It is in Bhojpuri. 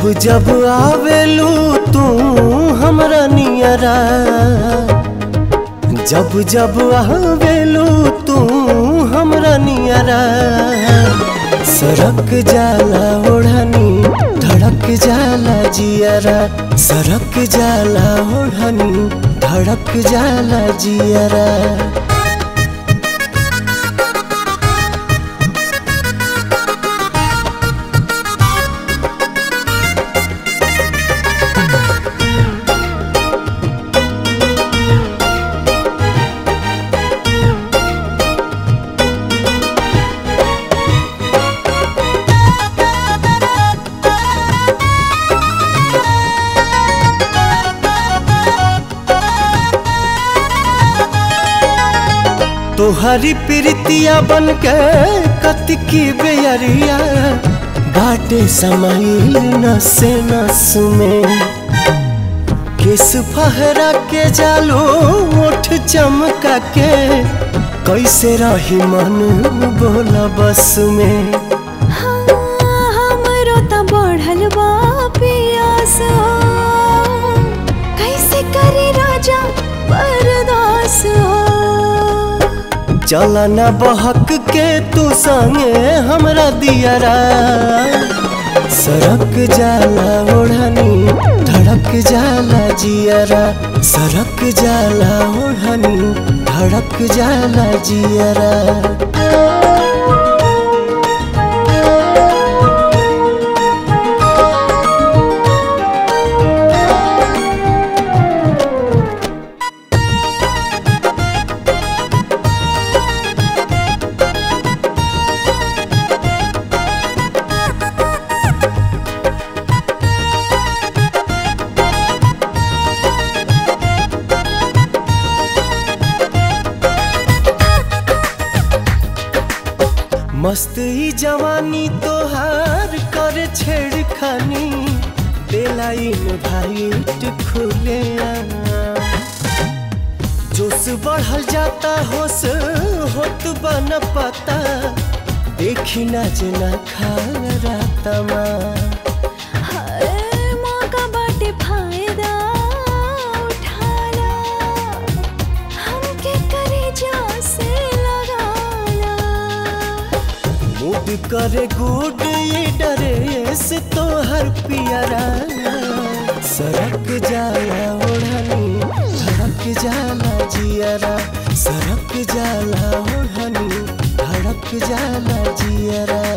जब जब आवेलू तू हमरा नियरा जब जब आवेलू तू हमरा नियरा सरक जाला ओढ़नी धड़क जाला जियरा सरक जाला ओढ़नी धड़क जाला जियरा तोहरी प्रीतिया बन के कतकी बेयरिया बाटे समाइल नसे नस में किस फहरा के जालो ओठ चमका के कैसे रही मन बोला बस में हमरो त बढ़ल बा पियास कैसे करे राजा बर्दास चला न बहक के तू संगे हमरा दियरा सरक जाला ओढ़नी धड़क जाला जियरा सरक जाला ओढ़नी धड़क जाला जियरा मस्त ही जवानी तोहार कर छेड़खानी बेलाइन भाईट खुले जोश बढ़ल जाता होश होत बन पता देखी ना जना खा रातमा हर मौका बाटे फायदा उठाला हमके करे जा से लगाला मूड करे गुड ये डरे से तो हर पियरा सरक जाला ओढ़नी धड़क जाला जियरा सरक जाला ओढ़नी धड़क जाला जियरा